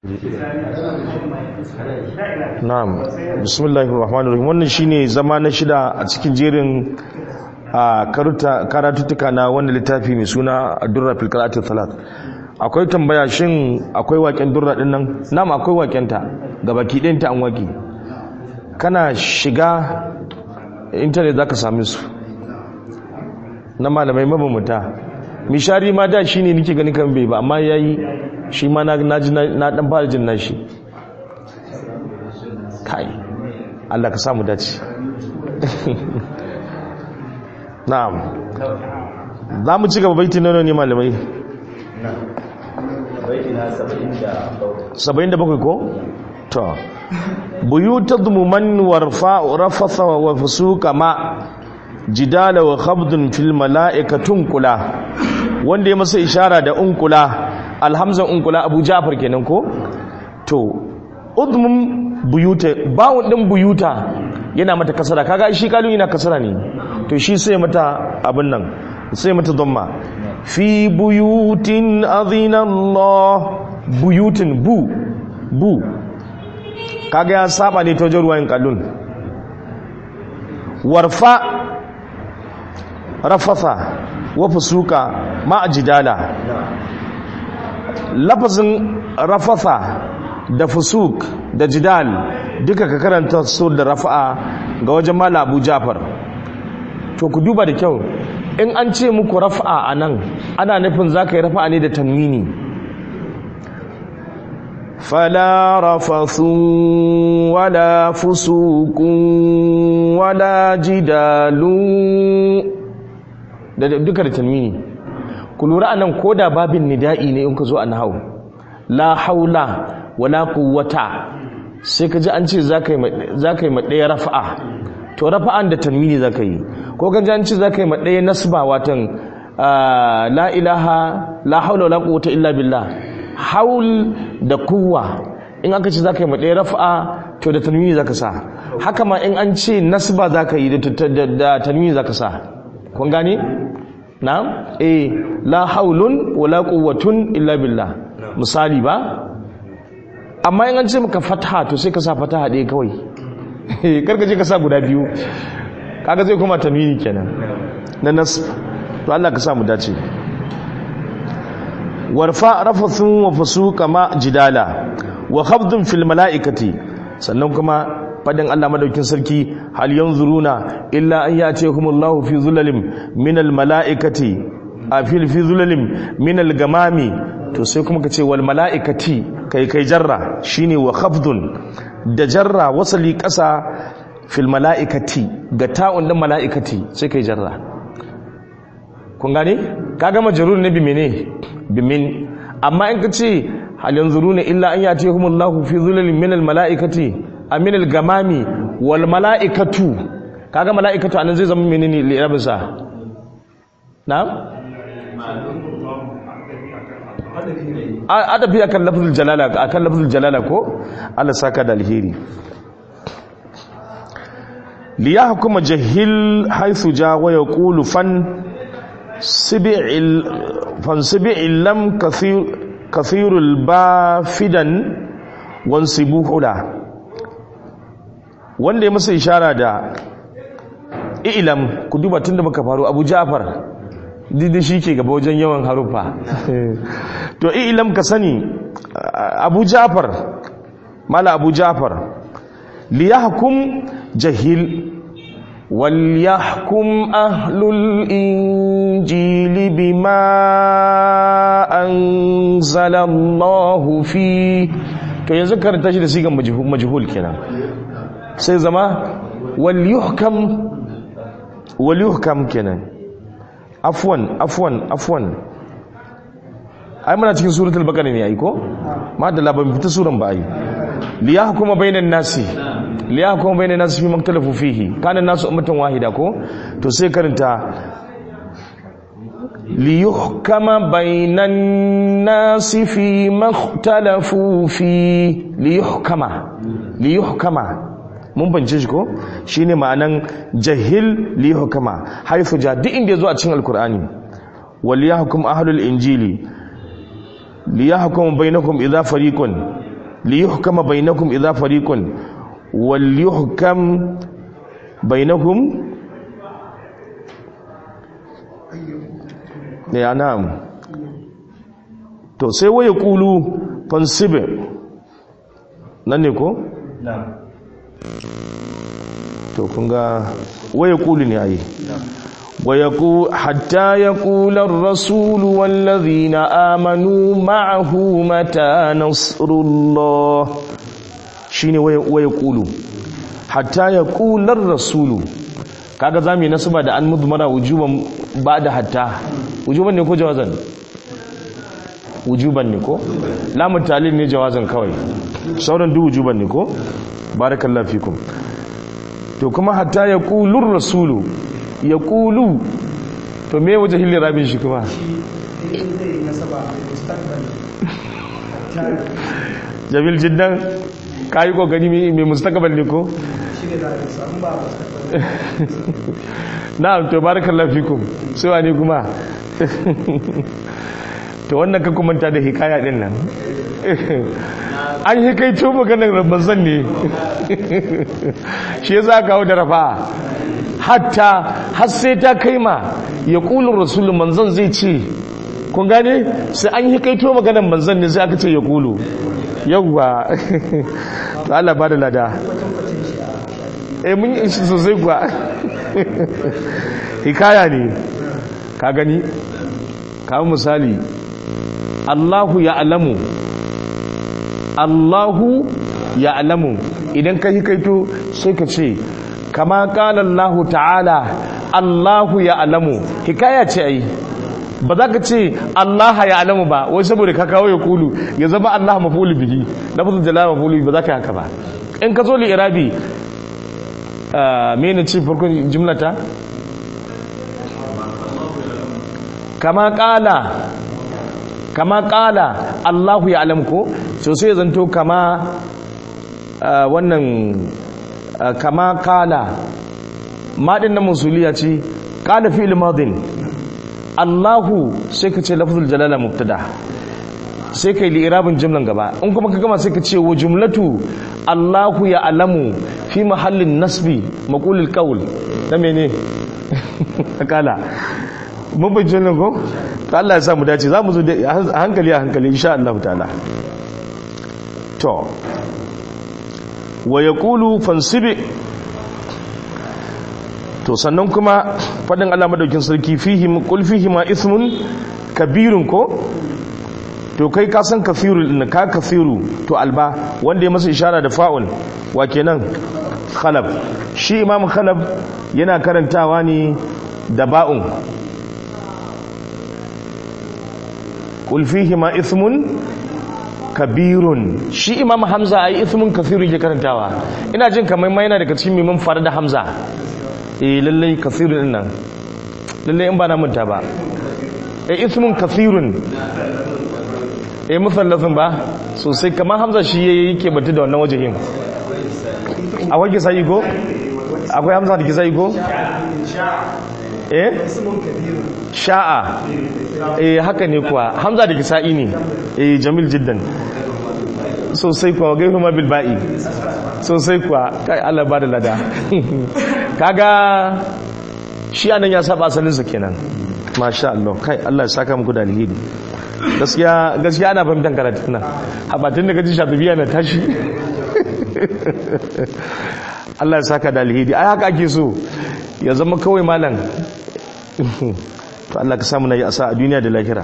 na'am bismillahir rahmanir rahim wannan shine zama na shida a cikin jerin a karatuttuka na wannan littafi mai suna durra fil qira'atil salat akwai tambaya shin akwai waken durra din nan na'am akwai waken ta gabaki ɗayan ta an waki kana shiga intanet zaka same su na malamai mabambanta mishari ma da shine nake ganin kan bai ba amma yayi shi ma na ji na dan fara jin nashi kai Allah ka samu dace na'am za mu ci gaba baiti nono ne malamai baiti na 77 ko to buyuta dhumuman warfa rafatha wa fusuka ma jidala wa khabdun fil mala'ikatun kula wanda ya masa ishara da unkula alhamzan unkula abu jafar kenan ko to udmum buyuta bawun din buyuta yana mata kasara kaga shi kalun yana kasara ne to shi sai mata abin nan sai mata dhamma fi buyutin azina Allah buyutin bu bu kaga ya saba ne ta wajen ruwayin kalun warfa rafasa wa fusuka ma jidala lafazin rafasa da fusuk da jidal duka ka karanta su da rafa'a ga wajen mala abu jafar to ku duba da kyau in an ce muku rafa'a a nan ana nufin za ka yi rafa'a ne da tanwini fala rafasun wala fusukun wala jidalu da duka da tanwini ku lura anan koda babin nida'i ne in ka zo a nahau la haula wala quwwata sai ka ji an ce zaka yi zaka yi ɗaya rafa'a to rafa'an da tanwini zaka yi ko kan ji an ce zaka yi ɗaya nasba watan la ilaha la haula wala quwwata illa billah haul da quwwa in aka ce zaka yi ɗaya rafa'a to da tanwini zaka sa haka ma in an ce nasba zaka yi da tanwini zaka sa kun gane na'am eh la haulun wala quwwatun illa billah misali ba amma in an ce maka fataha to sai ka sa fataha ɗaya kawai karka je ka sa guda biyu kaga zai kuma tamini kenan na nas to Allah ka sa mu dace warfa rafathun wa fusuka ma jidala wa khabdun fil malaikati sannan kuma fadin Allah madaukin sarki hal yanzuruna illa an yatihumullahu fi zulalin minal malaikati a fil fi zulalin minal gamami to sai kuma ka ce wal mala'ikati kai kai jarra shine wa khafdun da jarra wasali ƙasa fil mala'ikati ga ta'un din mala'ikati sai kai jarra kun gane kaga majrur ne bi mene bi min amma in ka ce hal yanzuruna illa an yatihumullahu fi zulalin minal mala'ikati aminal gamami wal mala'ikatu kaga mala'ikatu anan zai zama menene li'irabinsa na'am adafi akan lafzul jalala akan lafzul jalala ko Allah saka da alheri li yahkuma jahil haythu ja wa yaqulu fan sibi'il fan sibi'il lam kathir kathirul bafidan wansibuhu la wanda ya masa ishara da ilam ku duba tunda muka faru Abu Ja'far didi shi ke gaba wajen yawan harufa to ilam ka sani abu jafar mala abu jafar liyahkum jahil وليحكم أهل الإنجيل بما أنزل الله فيه to yanzu karanta shi da sigan majhul kenan sai zama wal yuhkam wal yuhkam kenan afwan afwan afwan ai muna cikin suratul baqara ne ai ko ma da laban fita suran ba ai li yahkuma bainan nasi li yahkuma bainan nasi fi maktalafu fihi kana nasu ummatan wahida ko to sai karanta li yuhkama bainan nasi fi maktalafu fi li yuhkama li yuhkama mun bance shi ko shine ma'anan jahil li hukama haifu ja duk inda yazo a cikin alkur'ani wal yahkum ahlul injili li yahkum bainakum idha fariqun li yuhkama bainakum idza fariqun wal yuhkam bainakum ya na'am to sai waya kulu fansibe nan ne ko na'am to kun ga waya kulu ne ayi ويقول حتى يقول الرسول والذين آمنوا معه متى نصر الله شيني ويقول حتى يقول الرسول kaga zamu yi nasaba da an mudmara wujuban ba da hatta wujuban ne ko jawazan wujuban ne ko lamun talil ne jawazan kawai sauran duk wujuban ne ko barakallahu fikum to kuma hatta ya qulur rasulu ya kulu to me waje hilli rabin shi kuma jamil jiddan ka yi kokari mai mustakabal ne ko? na'am to barakallahu fikum sai wani kuma to wannan ka kumanta da hikaya din nan an yi kai to maganar rabban ne shi yasa kawo da rafa hatta har sai ta kai ma ya kulun rasulun manzan zai ce kun gane sai an yi kaito maganar manzan ne sai aka ce ya kulu yawwa to Allah ba da lada eh mun yi shi sosai kuwa hikaya ne ka gani kawo misali Allahu ya alamu Allahu ya alamu idan ka hikaito sai ka ce kama kala Allah ta'ala Allahu ya alamu hikaya ce ai ba za ka ce Allah ya alamu ba wai saboda ka kawo ya kulu ya zama Allah mafulu bihi lafzul jalala mafulu ba za ka haka ba in ka zo li irabi mene ce farkon jumlata kama kala kama kala Allahu ya alamu ko so sai zanto kama wannan kama kala maɗin na musuliya ce kala fi'il madin Allahu sai ka ce lafzul jalala mubtada sai kai li'irabin jumlan gaba in kuma ka gama sai ka ce wa jumlatu Allahu ya alamu fi mahallin nasbi maqulul qawl na mene kala mun bin jumlan ko Allah ya sa mu dace za mu zo a hankali a hankali insha Allah ta'ala to wa ya kulu fansibi to sannan kuma faɗin Allah madaukin sarki fihim kul fihima ismun kabirun ko to kai ka san kafiru din ka kafiru to alba wanda ya masa ishara da fa'ul wa kenan khalab shi imam khalab yana karantawa ne da ba'un kul fihima ismun kabirun shi imam hamza ai ismun kasiru yake karantawa ina jin kamar ma yana daga cikin miman fara da hamza eh lallai kasirun din nan lallai in ba na manta ba eh ismun kasirun eh musallafin ba sosai kamar hamza shi yake batu da wannan wajehin akwai kisa yi ko akwai hamza da kisa yi ko eh sha'a eh haka ne kuwa hamza da kisa'i ne eh jamil jiddan sosai kuwa gairu ma bilba'i sosai kuwa kai Allah ba da lada kaga shi anan ya saba asalinsa kenan masha Allah kai Allah ya saka muku da alheri gaskiya gaskiya ana fahimtar karatu nan habatun da gaji shafibiya na tashi Allah ya saka da alheri ai haka ake so ya zama kawai malam to Allah ka samu na yi asa a duniya da lahira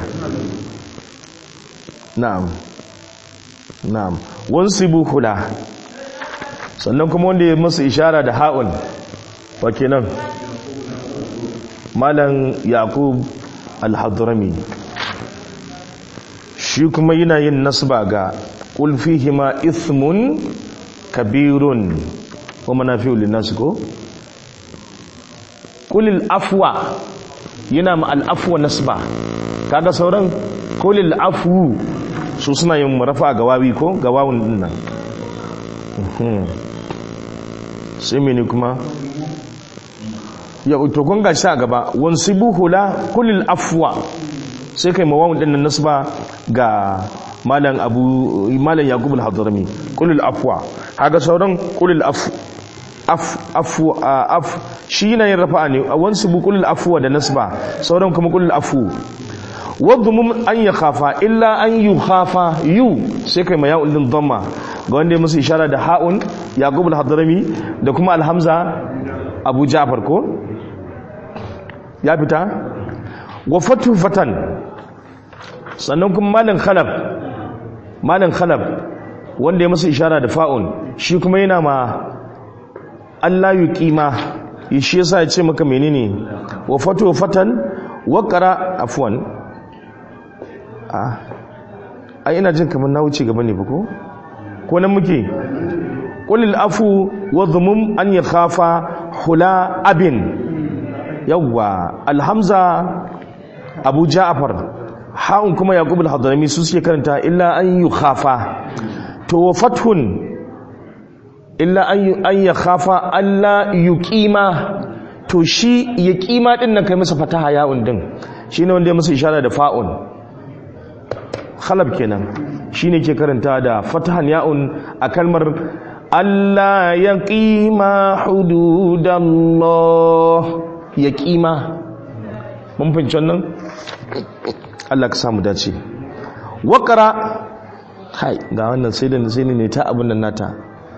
na'am na'am wansibu hula sannan kuma wanda ya masa ishara da ha'un wa kenan malam yaqub al-hadrami shi kuma yana yin nasba ga qul fihima ithmun kabirun wa manafi'u lin-nas ko qul afwa yana ma al-afwa nasba kaga sauran qul al-afwu su suna yin rafa ga wawi ko ga wawun din nan sai mene kuma ya to kun ga shi a gaba wansibu hula kulil afwa sai kai ma wawun din nan nasba ga malam abu malam yaqub al-hadrami qulil afwa haga sauran qulil afu af afu af shi yana yin rafa'a ne a wansu bu qulil afwa da nasba sauran kuma qulil afu wadhum an yakhafa illa an yukhafa yu sai kai ma ya'ul din dhamma ga wanda ya musu ishara da ha'un yaqub al-hadrami da kuma al-hamza abu ja'far ko ya fita wa fatu fatan sannan kuma malin khalab malin khalab wanda ya masa ishara da fa'un shi kuma yana ma Allah yi kima shi yasa ya ce maka menene wa fatu fatan wa qara afwan a ina jin kamar na wuce gaba ne ba ko ko nan muke qulil afu wa dhumum an yakhafa hula abin yawwa alhamza abu ja'far ha'un kuma yaqub al-hadrami su suke karanta illa an yukhafa to fathun illa an an yakhafa alla yuqima to shi yaqima din nan kai masa fataha ya'un din shine wanda ya masa ishara da fa'un khalab kenan shine ke karanta da fatahan ya'un a kalmar alla yaqima hududallah yaqima mun fahimci wannan Allah ka samu dace waƙara hai ga wannan sai da sai ne ta abin nan nata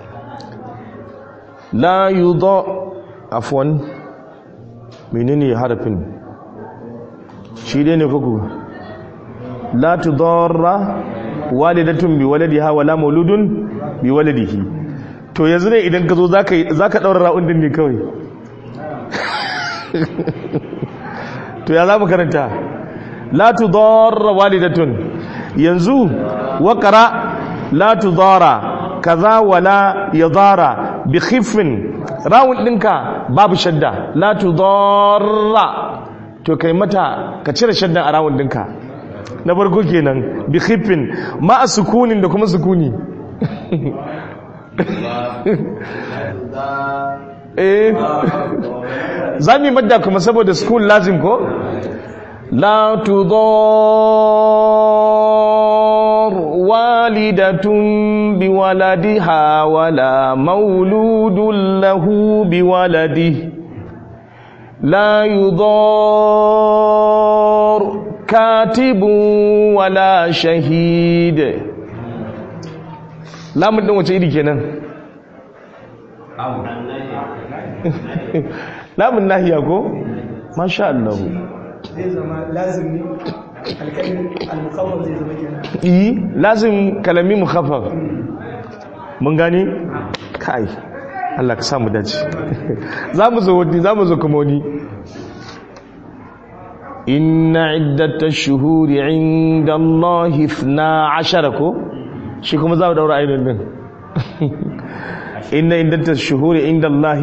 la yudha afwan menene harafin shi dai ne kuku la tudarra walidatun bi waladiha wala mauludun bi waladihi to yanzu ne idan ka zo zaka zaka daura ra'un din ne kawai to ya za mu karanta la tudarra walidatun yanzu waqra la tudara kaza wala yadara bi khiffin rawun dinka babu shadda la tudarra to kai mata ka cire shaddan a rawun dinka na farko kenan bi khiffin ma sukunin da kuma sukuni eh za mu yi madda kuma saboda sukun lazim ko la tudar walidatun bi waladiha wala mauludun lahu bi waladi la yudar katibun wala shahid lamun din wace iri kenan lamun nahiya ko masha Allah zai zama lazim ne al-mukhaffaf zai zama kenan yi lazim kalami mukhaffaf mun gani kai Allah ka samu dace zamu zo wani zamu zo kuma wani inna iddatash shuhuri inda Allah 12 ko shi kuma za mu daura ainihin din inna iddatash shuhuri inda Allah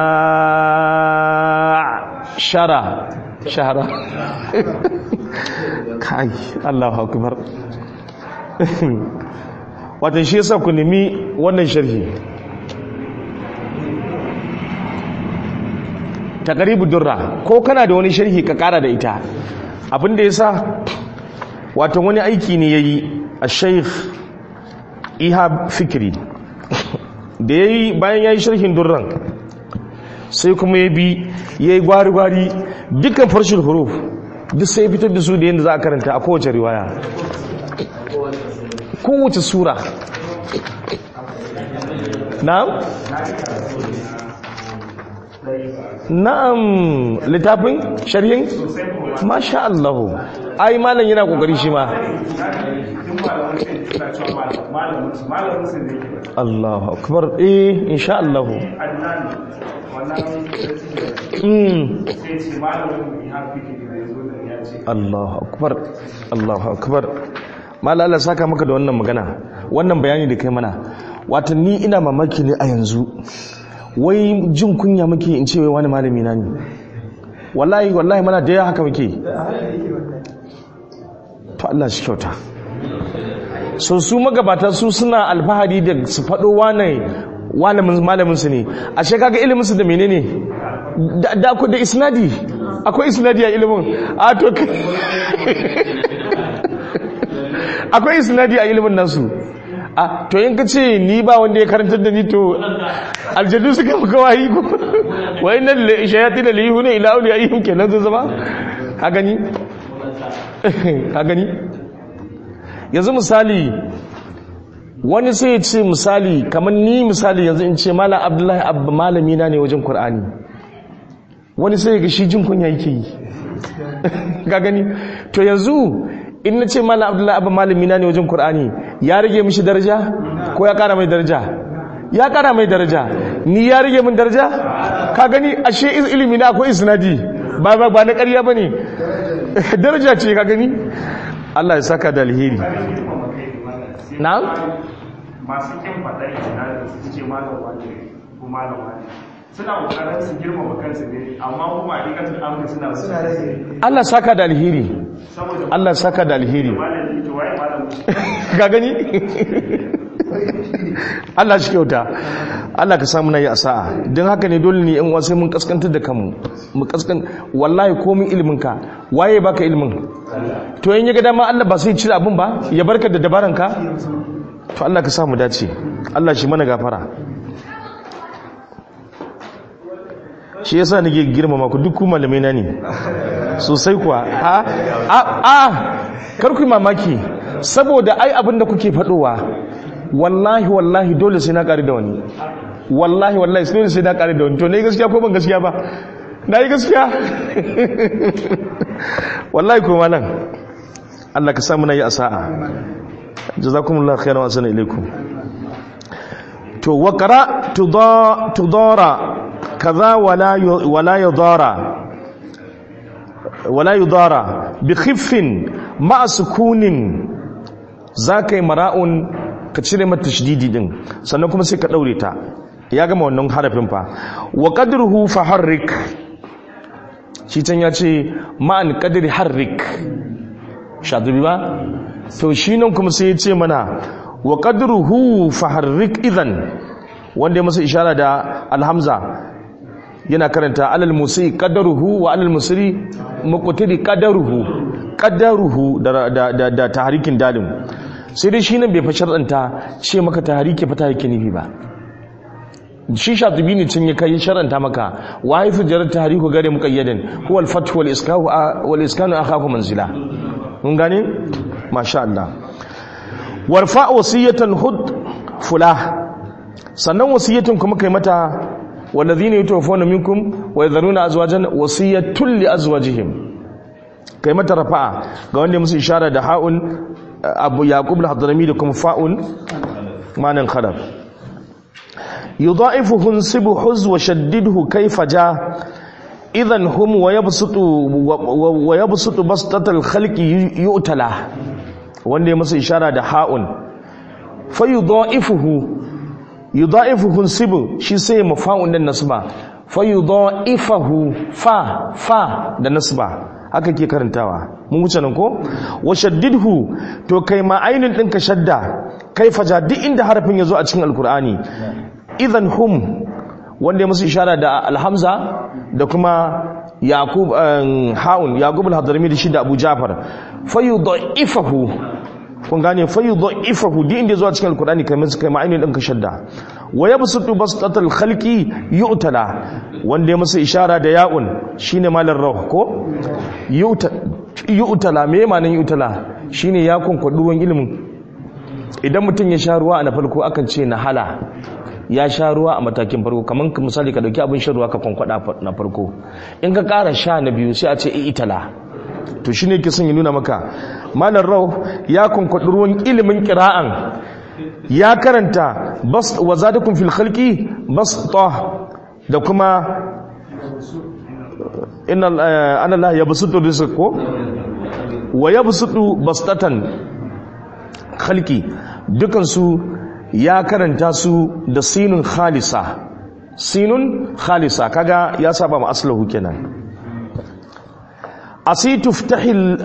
12 shahara kai Allahu akbar watan shi yasa ku nemi wannan sharhi taqribu durra ko kana da wani sharhi ka kara da ita abinda yasa watan wani aiki ne yayi al-sheikh ihab fikri da yayi bayan yayi sharhin durran sai kuma ya bi yayi gwari-gwari dukkan farshin huruf duk sai fitar da su da yadda za a karanta a kowace riwaya kowace sura na'am na'am littafin sharhin masha Allah ai malam yana kokari shi ma Allahu akbar eh insha Allah Allahu akbar Allahu akbar mala Allah saka maka da wannan magana wannan bayani da kai mana wato ni ina mamaki ne a yanzu wai jin kunya muke in ce wai wani malami na ne wallahi wallahi mana da ya haka muke to Allah shi kyauta so su magabata su suna alfahari da su faɗo wane malamin su ne a kaga ilimin su da menene da ku da isnadi akwai isnadi a ilimin a to akwai isnadi a ilimin nasu a to in ka ce ni ba wanda ya karantar da ni to aljadu suka maka wayi ko wa inna shayatin la yuhuna ila awliyaihim kenan zai zama ka gani ka gani yanzu misali wani sai ya ce misali kamar ni misali yanzu in ce malam abdullahi abba malami na ne wajen qur'ani wani sai ga shi jin kunya yake yi ka gani to yanzu in na ce malam abdullahi abba malami na ne wajen qur'ani ya rage mishi daraja ko ya kara mai daraja ya kara mai daraja ni ya rage min daraja ka gani ashe ilimi na akwai isnadi ba ba ba na ƙarya bane daraja ce ka gani Allah ya saka da alheri na'am masu kin faɗa ijina su ce malam wani ko malam wani suna kokarin su girmama kansu ne amma kuma a dikatin amurka suna suna rage Allah saka da alheri saboda Allah saka da alheri malam ito waye malam ka gani Allah shi kyauta Allah ka samu na yi asa'a don haka ne dole ne yan sai mun kaskantar da kanmu mu kaskan wallahi komin ilimin ka waye baka ilimin to in ya ga dama Allah ba sai cire abin ba ya barka da dabaran ka to Allah ka samu dace Allah shi mana gafara shi yasa nake girmama ku duk ku malamai na ne sosai kuwa a a a kar ku yi mamaki saboda ai abin da kuke faɗowa wallahi wallahi dole sai na ƙari da wani wallahi wallahi dole sai na ƙari da wani to na yi gaskiya ko ban gaskiya ba na yi gaskiya wallahi ko malam Allah ka samu na yi asa'a jazakumullah khairan wa asana ilaikum to waqra tudara kaza wala yu- wala yudara wala yudara bi khiffin ma sukunin zaka yi mara'un ka cire mata tashdidi din sannan kuma sai ka daure ta ya gama wannan harafin fa wa qadruhu fa harrik shi can ya ce ma'an qadri harrik shadubi ba to shi nan kuma sai ya ce mana wa qadruhu fa harrik idan wanda ya masa ishara da alhamza yana karanta alal musi qadaruhu wa alal musri muqtadi qadaruhu qadaruhu da da da, da tahrikin dalim sai dai shi nan bai fa shar'anta ce maka tahriki fa tahriki nufi ba shi shatibi ne cin ya kai shar'anta maka wa haifu jarar tahriku gare muqayyadan huwa al-fath wal iskahu wal iskanu akhafu manzila mun gane masha Allah warfa wasiyatan hud fulah sannan wasiyatun kuma kai mata والذين يتوفون منكم ويذرون ازواجا وصيه لازواجهم kai mata rafa'a ga wanda musu ishara da ha'un abu yaqub al-hadrami da kuma fa'un manan khalaf yudha'ifu hunsibu huz wa shaddidhu kayfa ja idan hum wa yabsutu wa yabsutu bastatal khalqi yu'tala wanda musu ishara da ha'un fa yudha'ifuhu yudha'ifuhu sibu shi sai mafa'un din nasba fa yudha'ifahu fa fa da nasba haka ke karantawa mun wuce nan ko wa shaddidhu to kai ma ainin din ka shadda kai faja duk inda harafin yazo a cikin alqur'ani idan hum wanda ya musu ishara da alhamza da kuma yaqub haun yaqub al-hadrami da shi da abu jafar fa yudha'ifahu kun gane fayyudu ifahu di inda zuwa cikin alkurani kai musu kai ma'ainin ɗin ka shadda wa yabsutu bastatal khalqi yu'tala wanda ya musu ishara da ya'un shine malar rauh ko yu'tala me ma'anin yu'tala shine ya kunkudu ruwan ilimin idan mutum ya sha ruwa a na farko akan ce na hala ya sha ruwa a matakin farko kamar misali ka dauki abin shan ruwa ka kwankwada na farko in ka ƙara sha na biyu sai a ce itala to shine ke son ya nuna maka malar rau ya kunkuɗi ruwan ilimin kira'an ya karanta bas wa zadakum fil khalqi basta da kuma inna ana la yabsutu rizq ko wa yabsutu bastatan khalqi dukan su ya karanta su da sinun khalisa sinun khalisa kaga ya saba ma aslahu kenan أسي تفتح ال...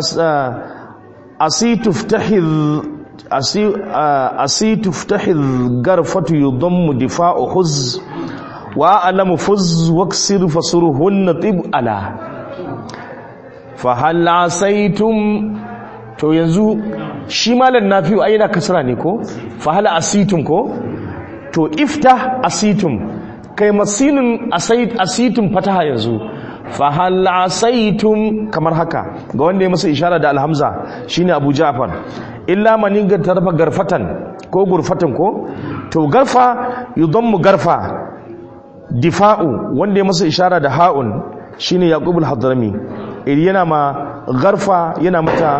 أسي تفتح ال... أسي أسي تفتح الغرفة يضم دفاع حز وأعلم فز واكسر فصرهن طب ألا فهل عسيتم to yanzu shi malam nafi'u ai yana kasra ne ko fa hal asitum ko to ifta asitum kai masinin asitum fataha yanzu fa hal asaitum kamar haka ga wanda ya masa ishara da alhamza shine abu ja'far illa man tarfa garfatan ko gurfatan ko to garfa yudammu garfa difa'u wanda ya masa ishara da ha'un shine yaqubul hadrami iri yana ma garfa yana mata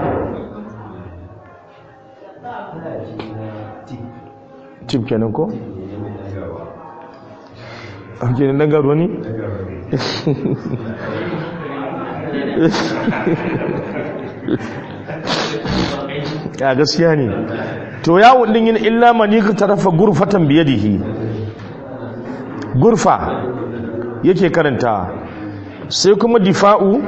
tip kenan ko ake ne dangaro ne ya gaskiya ne to yawon din yin illa mani ka tarafa gurfatan biyadihi gurfa yake karanta sai kuma difa'u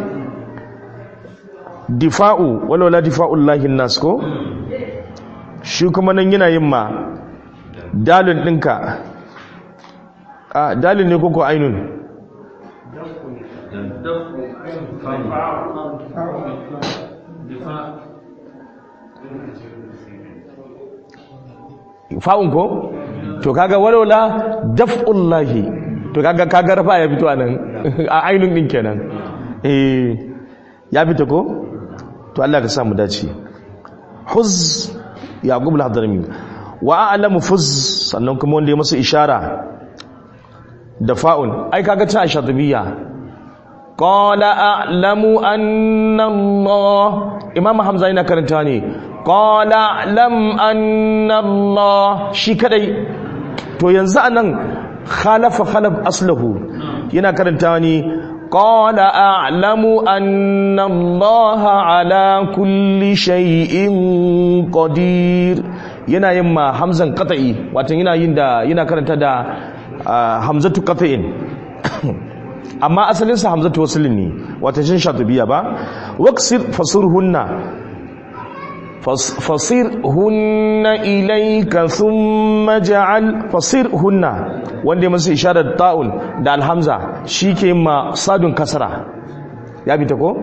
difa'u walwala difa'ul lahin nas ko shi kuma nan yana yin ma dalin ɗinka a dalin ne koko ainun fa'un ko to kaga walwala daf'ullahi to kaga kaga rafa ya fito anan a ainun din kenan eh ya fito ko to Allah ka sa mu dace huz yaqub al-hadrami wa a'lamu fuz sannan kuma wanda ya masa ishara da fa'un ai kaga ta shadbiya qala a'lamu anna Allah imam hamza yana karanta ne qala lam anna Allah shi kadai to yanzu anan khalafa khalaf aslahu yana karanta ne qala a'lamu anna Allah ala kulli shay'in qadir yana yin ma hamzan qata'i wato yana yin da yana karanta da hamzatu qata'in amma asalin sa hamzatu waslin ne wato shin shatubiya ba waqsir fasurhunna fasirhunna ilayka thumma ja'al fasirhunna wanda masu isharar ta'un da alhamza shike ma sadun kasra ya bi ta ko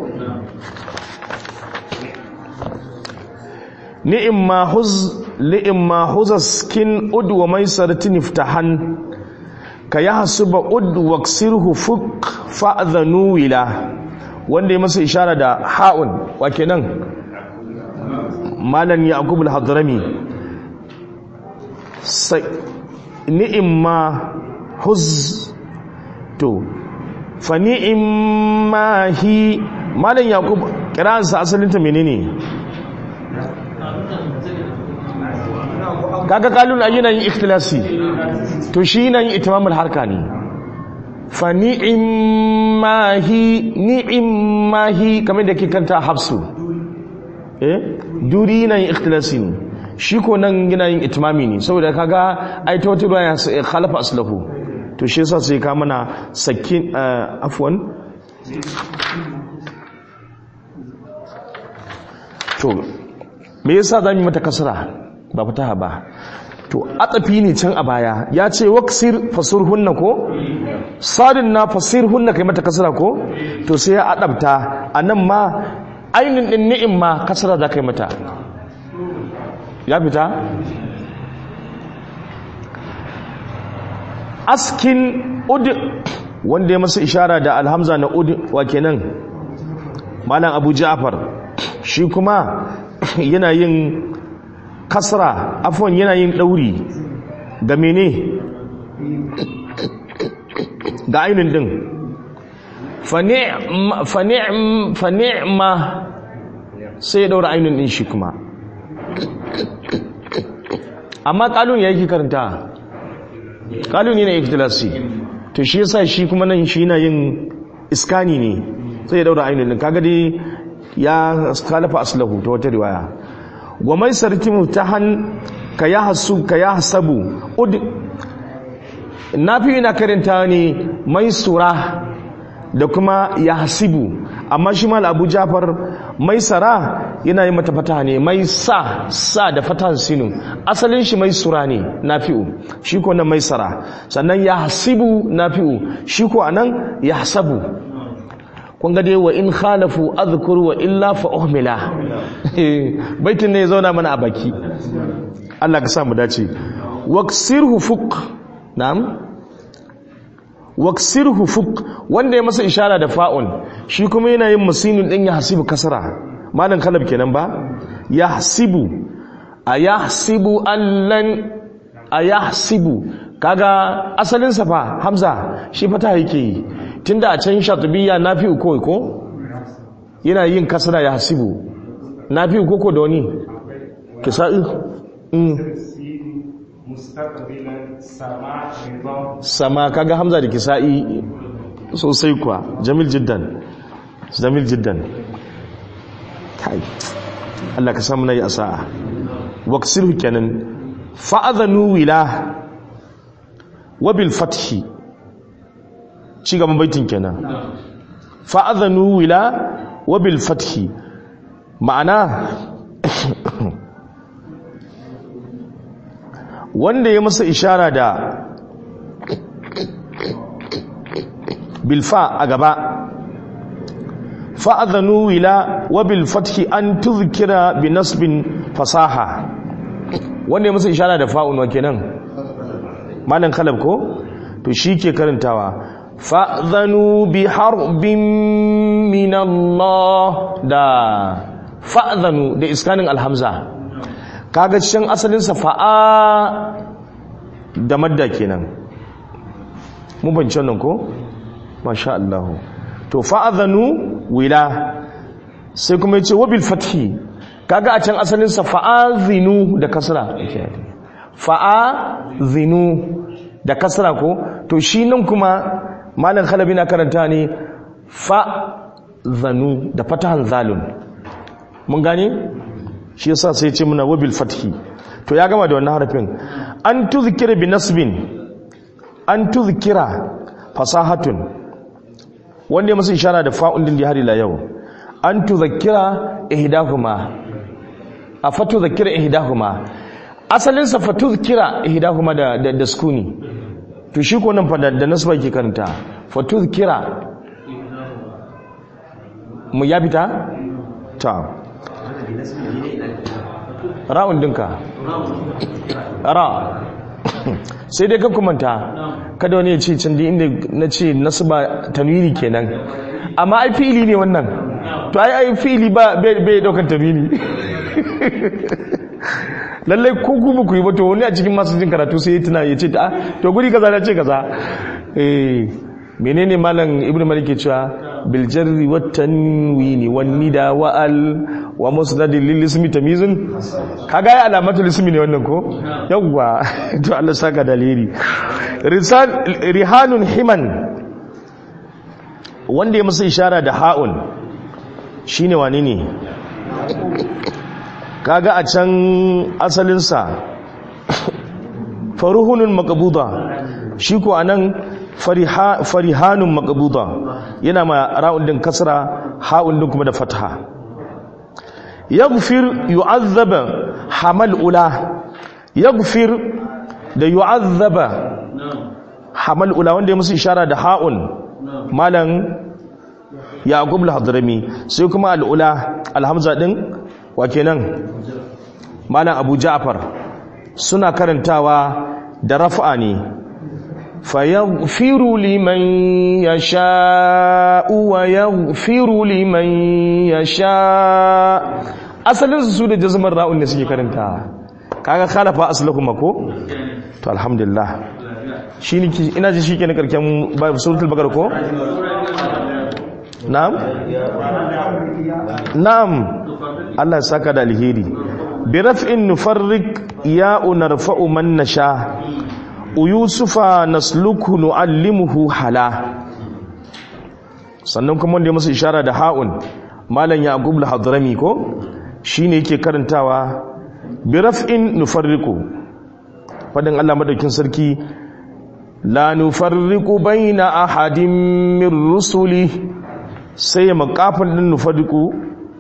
ni'imma huz li'imma huzaskin ud wa maisaratin iftahan ka yahsuba ud waksirhu fuk fa'dhanu wila wanda ya masa ishara da ha'un wa kenan malan yaqub al-hadrami sai ni'imma huz to fa ni'imma hi malan yaqub kiransa asalin ta menene kaga kalun ayi na yin ikhtilasi to shi yana yin itimamul harka ne fa ni'imma hi ni'imma hi kamar da ke kanta hafsu eh duri na yin ikhtilasi ne shi ko nan yana yin itimami ne saboda kaga ai ta wata ruwa ya khalafa aslahu to shi yasa sai ka mana sakin afwan to me yasa zamu mata kasra ba fataha ba to atsafi ne can a baya ya ce waksir fasir hunna ko sadin na fasir hunna kai mata kasra ko to sai ya adabta a nan ma ainin din ni'im ma kasra za kai mata ya fita askin ud wanda ya masa ishara da alhamza na ud wa kenan malam abu ja'far shi kuma yana yin kasra afwan yana yin ɗauri ga mene ga ainihin din fani'ma sai ya ɗaura ainihin din shi kuma amma ƙalun ya yi karanta ƙalun yana ikitilasi to shi yasa shi kuma nan shi yana yin iskani ne sai ya ɗaura ainihin din kaga dai ya kalafa aslahu ta wata riwaya wa mai sarki mutahan ka ya hasu ka ya hasabu ud nafi yana karanta ne mai sura da kuma ya hasibu amma shi mal abu jafar mai sara yana yi mata fata ne mai sa sa da fatan sinu asalin shi mai sura ne nafi'u shi ko nan mai sara sannan ya hasibu nafi'u shi ko anan ya hasabu kun ga dai wa in khalafu azkur wa illa fa uhmila baitin ne ya zauna mana a baki Allah ka sa mu dace waksirhu fuq na'am waksirhu fuq wanda ya masa ishara da fa'un shi kuma yana yin musinin din ya hasibu kasra malan kalab kenan ba ya hasibu ayahsibu allan ayahsibu kaga asalin sa fa hamza shi fata yake yi tunda a can shatubiyya nafi uko ko yana yin kasra ya hasibu nafi uko ko da wani kisa'i mm. mustaqbilan sama ridha sama kaga hamza da kisa'i sosai kuwa jamil jiddan jamil jiddan kai Allah ka samu nayi asa'a waqsirhu kenan fa'adhanu wila wa bil fathi ci gaban baitin kenan fa'adhanu wila wa bil fathi ma'ana wanda ya masa ishara da bilfa a gaba fa'adhanu wila wa bil fathi an tuzkira bi nasbin fasaha wanda ya masa ishara da fa'un wa kenan malan kalab ko to shi ke karantawa fa'adhanu bi harbin min Allah da fa'adhanu da iskanin alhamza kaga cikin asalinsa fa'a da madda kenan mun bance nan ko masha Allah to fa'adhanu wila sai kuma yace wabil fathi kaga a can asalinsa fa'azinu da kasra fa'azinu da kasra ko to shi nan kuma malam khalabi na karanta ne fa'zanu da fatahan zalun mun gane shi yasa sai ce muna wabil fathi to ya gama da wannan harafin an tuzkira bi nasbin an tuzkira fasahatun wanda ya masa ishara da fa'un din da har ila yau an tuzakkira ihdahuma a fatu zakira ihdahuma asalin sa fatu zakira ihdahuma da da, da sukuni to shi ko nan fa da, da nasba ke karanta fatu zakira mu ya fita ta ra'un dinka ra sai dai ka kumanta kada wani ya ce can da inda na ce nasba tanwini kenan amma ai fi'ili ne wannan to ai ai fi'ili ba bai daukan tanwini lallai ko ku ba ku yi ba to wani a cikin masu jin karatu sai ya tuna ya ce ta to guri kaza na ce kaza eh menene malam ibnu malik ke cewa bil jarri wat tanwini wan nida wa al wa musnadin lil ismi tamyizun kaga ya alamatul ismi ne wannan ko yawwa to Allah saka dalili risan rihanun himan wanda ya masa ishara da ha'un shine wani ne kaga a can asalinsa faruhunun makabuda shi ko anan farihanun makabuda yana ma ra'un din kasra ha'un din kuma da fatha yaghfir yu'azzaba hamal ula yaghfir da yu'azzaba hamal ula wanda ya musu ishara da ha'un malan yaqub al-hadrami sai kuma al-ula alhamza din wa kenan malam abu ja'far suna karantawa da raf'a ne fayaghfiru liman yasha'u wa yaghfiru liman yasha asalin su da jazmar ra'un ne suke karantawa kaga khalafa aslahuma ko to alhamdulillah shi ne ina ji shike na karken suratul baqara ko na'am na'am Allah ya saka da alheri bi raf'in nufarrik ya narfa'u man nasha yusufa nasluku nu'allimuhu hala sannan kuma wanda ya masa ishara da ha'un malam yaqub al-hadrami ko shine yake karantawa bi raf'in nufarriku fadin Allah madaukin sarki la nufarriqu baina ahadin min rusuli sai ya makafin din nufarriqu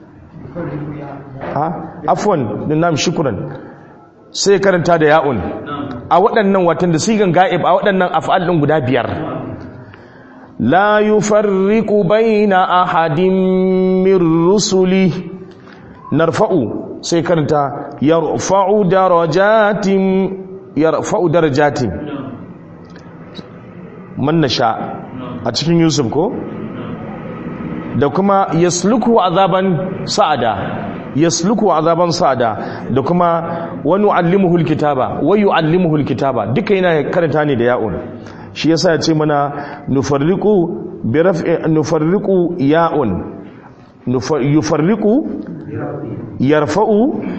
ha afwan din nam shukran sai ya karanta da ya'un a waɗannan watan da sigan ga'ib a waɗannan af'al din guda biyar la yufarriqu baina ahadin min rusuli narfa'u sai karanta yarfa'u darajatin yarfa'u darajatin man nasha a cikin yusuf ko da kuma yasluku azaban sa'ada yasluku azaban sa'ada da kuma wa nu'allimuhu alkitaba wa yu'allimuhu alkitaba duka yana karanta ne da ya'un shi yasa ya ce mana nufarriqu bi raf'i nufarriqu ya'un Nufar- yufarriqu yarfa'u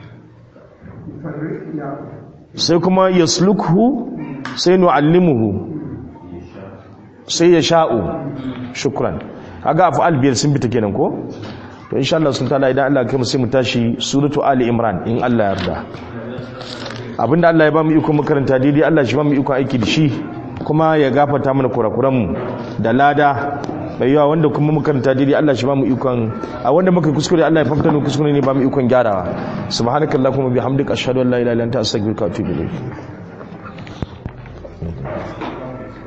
sai kuma yaslukhu sai nu'allimuhu sai ya sha'u shukran kaga af'al biyar sun bita kenan ko to insha Allah sun tala idan Allah ya kai mu sai mu tashi suratu ali imran in Allah ya yarda abinda Allah ya ba mu iko makaranta daidai Allah shi ba mu iko aiki da shi kuma ya gafarta mana kurakuran mu da lada mai yawa wanda kuma makaranta daidai Allah shi ba mu ikon a wanda muka kuskure Allah ya fafta mu kuskure ne ba mu ikon gyarawa subhanakallahumma bihamdika ashhadu an la ilaha illa anta astaghfiruka wa atubu ilayk